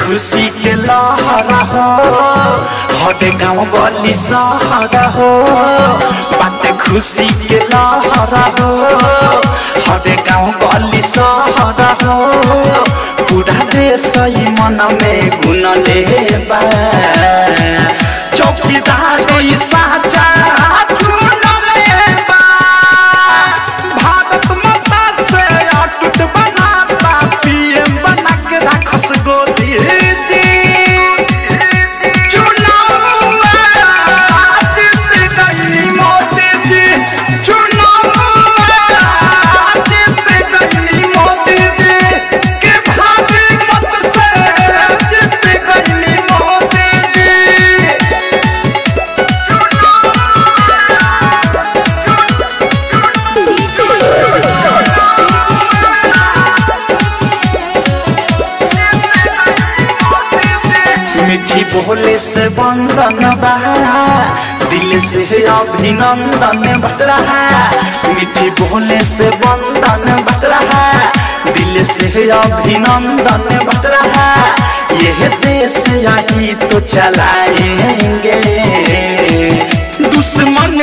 खुशी के लहरा हो हटे गाँव गली सहरा हो बाटे खुशी के लहरा हो हटे गाँव गली सहरा हो पूरा देश ही मन में गुन ले बा चौकीदार कोई साचा चुन ले बा भारत माता से अटूट बनाता पीएम बना के रखस गोदी जी चुनाव में जीत गई मोदी जी चुनाव में जीत गई मोदी जी के भाभी मत से जीत गई मोदी जी मीठी बोले से बंधन बा दिल से अभिनंदन बट रहा मीठी बोले से बंधन बट रहा दिल से अभिनंदन बट रहा यह देश यही तो चलाएंगे दुश्मन